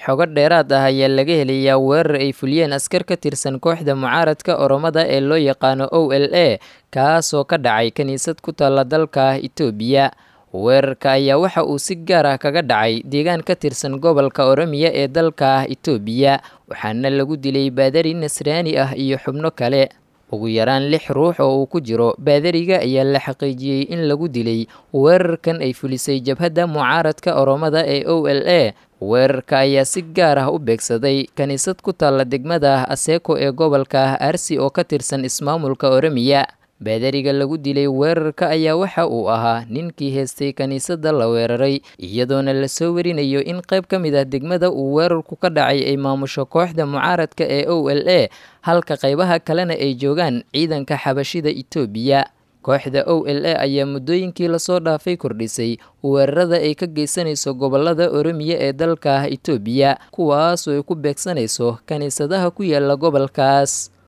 xogo dheeraad ah ayaa laga helayaa weerar ay fuliyeen askar ka tirsan kooxda mucaaradka oromada ee loo yaqaano o l a kaasoo ka dhacay kiniisad ku taalla dalka itoobiya weerarka ayaa waxa uu si gaar ah kaga dhacay deegaan ka tirsan gobolka oromiya ee dalka itoobiya waxaana lagu dilay baadari nasraani ah iyo xubno kale ugu yaraan lix ruux oo uu ku jiro baadariga ayaa la xaqiijiyey in lagu dilay weerarkan ay fulisay jabhadda mucaaradka oromada ee o l a weerarka ayaa si gaar ah u beegsaday kiniisad ku taalla degmada aseeko ee gobolka arsi oo ka tirsan ismaamulka oromiya baadariga lagu dilay weerarka ayaa waxa uu ahaa ninkii heestay kiniisadda la weeraray iyadoona lasoo warinayo in qayb ka mid ah degmada uu weerarku ka dhacay ay maamusho kooxda mucaaradka ee o l a halka qaybaha kalena ay joogaan ciidanka xabashida itoobiya kooxda o l a ayaa muddooyinkii lasoo dhaafay kordhisay weerarada ay ka geysanayso gobolada oromiya ee dalka itoobiya kuwaasoo ay ku beegsanayso kiniisadaha ku yaala gobolkaas